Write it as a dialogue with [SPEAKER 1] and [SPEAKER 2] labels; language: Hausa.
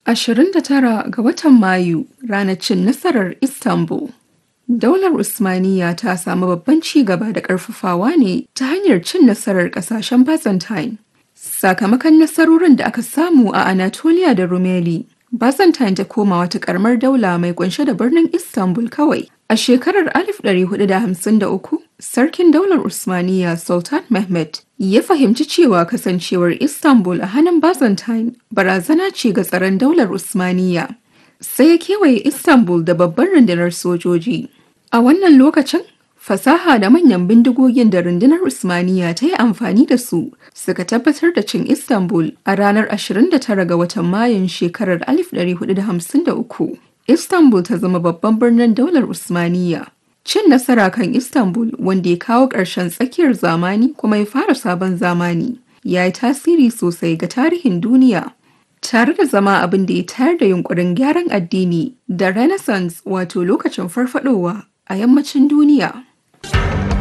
[SPEAKER 1] 29 ga watan Mayu ranar cin nasarar Istanbul. Daular Usmaniya ta samu babban ci gaba da ƙarfafawa ne ta hanyar cin nasarar ƙasashen Byzantine. Sakamakon nasarorin da aka samu a Anatolia da Rumeli, Byzantine ta koma wata ƙaramar daula mai kunshe da birnin Istanbul kawai. A shekarar 1453, Sarkin Daular Usmaniya Sultan Mehmed ya fahimci cewa kasancewar Istanbul a hannun Byzantine barazana ce ga tsaron Daular Usmaniya. Sai ya kewaye Istanbul da babbar rundunar sojoji. A wannan lokacin, fasaha da manyan bindigogin da rundunar Usmaniya ta yi amfani da su suka tabbatar da cin Istanbul a ranar 29 ga watan Mayun shekarar 1453. Istanbul ta zama babban birnin daular Usmaniya. Cin nasara kan Istanbul wanda ya kawo ƙarshen tsakiyar zamani kuma ya fara sabon zamani ya yi tasiri sosai ga tarihin duniya. Tare da zama abin da ya tayar da yunkurin gyaran addini da Renaissance wato lokacin farfadowa a yammacin duniya.